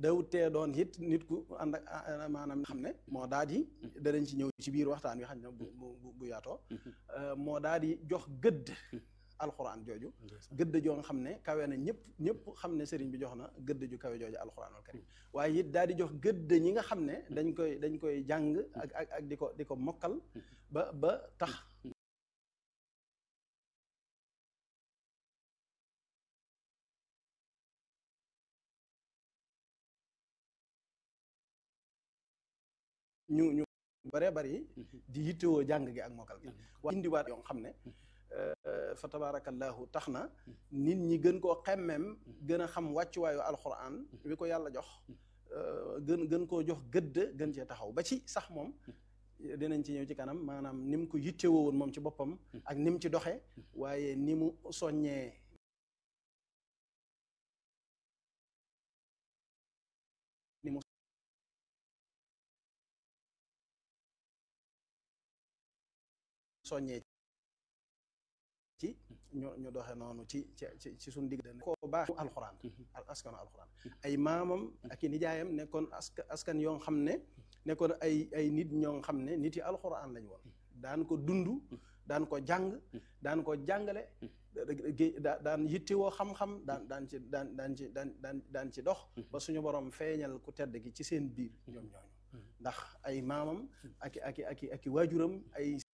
dawut tee doon it nit ku ànd ak maanaam xam ne moo daa di danañ ci ñëw ci biir waxtaan wi xam ne bu bu bu yaatoo moo daa di jox gëdd alxuraan jooju gëdd joo nga xam ne kawe na ñëpp ñëpp xam ne sëriñ bi jox na gëdd ju kawe jooju alxuraanul karim waaye it daal di jox gëdd ñi nga xam ne dañ koy dañ koy jàng ak ak ak di ko di ko mokkal ba ba tax ñu ñu bare bari di yittewoo jàng gi ak mokkal gi waaye indiwaat yoo xam ne fa tabarakallahu tax na nit ñi gën koo xemmem gën a xam wàccuwaayu alxuraan wi ko yàlla jox gën gën koo jox gëdd gën cee taxaw ba ci sax moom dinañ ci ñëw ci kanam maanaam ni mu ko yittewoo woon moom ci boppam ak ni mu ci doxe waaye ni mu soññee ni mu soññee ci ñu ñu doxe noonu ci ci ci suñu digg koo baax alxuraan askanu alxuraan ay maamam ak i nijaayam nekkoon aska askan yoo xam ne nekkoon ay ay nit ñoo xam ne nit yi alxuraan lañ woon daan ko dund daan ko jàng daan ko jàngale daan yittewoo xam-xam daan daan ci daan daan ci daan daan daan ci dox ba suñu borom feeñal ku tedd gi ci seen biir ñoom ñooñu ndax ay maamam ak ak ak ak waajuram ay